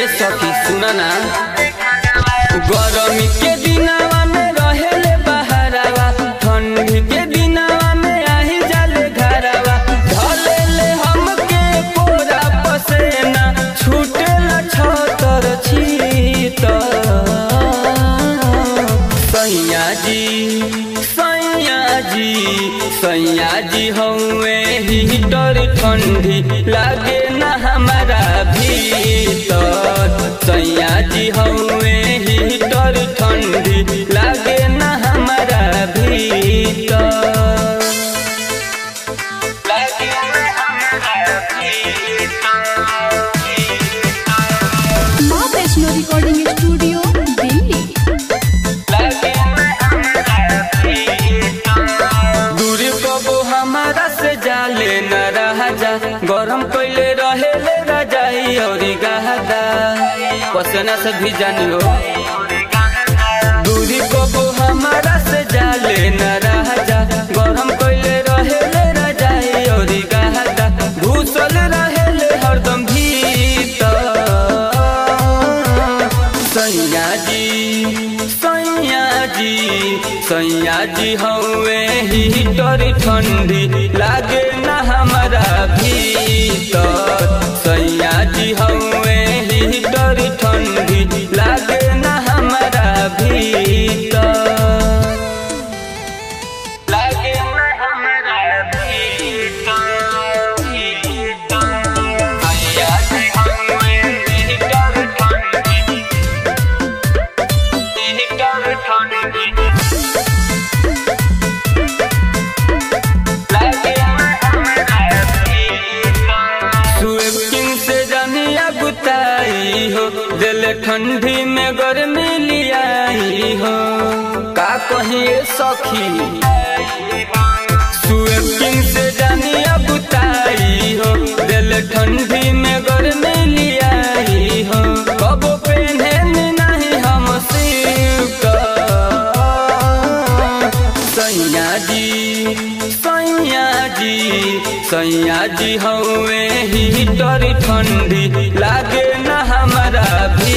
सखी सुना ना गरमी के दिनवा में रहेले बहरावा ठंडी के दिनवा में आही जाले घरवा ढलेले हमके कोरा पसेना छूटेला छतर छीत सैया जी सैया जी सैया जी हौवे हीटर ठंडी लागे ना हमारा भीतर सैया जी हौवे हीटर ठंडी लागे ना हमारा भीतर लागे ना हमारा भीतर माँ वैष्णो रिकॉर्डिंग स्टूडियो दिल्ली दूरी कबो हमारा से जाले न रहा जा गरम कैले रहे ले रजाई और गहदा पसना से भी जानियो दूरी कबो हमारा से जाले न रहा जा गरम कैले रहे ले रजाई और गहदा घुसल रहे ले हरदम भीतर सैया जी सैया जी सैया जी हौवे हीटर ठंडी लागे ना हमारा भीतर सैया जी हौवे हीटर ठंडी लागे ना हमारा भीतर लागे ना हमारा भीतर सैया जी हौवे हीटर ठंडी हीटर ठंडी स्वीपिंग से जानिया गुताई हो दिल ठंडी में गर्मी लियाई हो का कहिए सखी स्वीपिंग से जानिया गुताई हो दिल ठंडी में गर्मी लियाई हो कबो पहने नहीं हम सिल्क सैया जी सैया जी सैया जी हौवे हीटर ठंडी लागे ना हमारा भी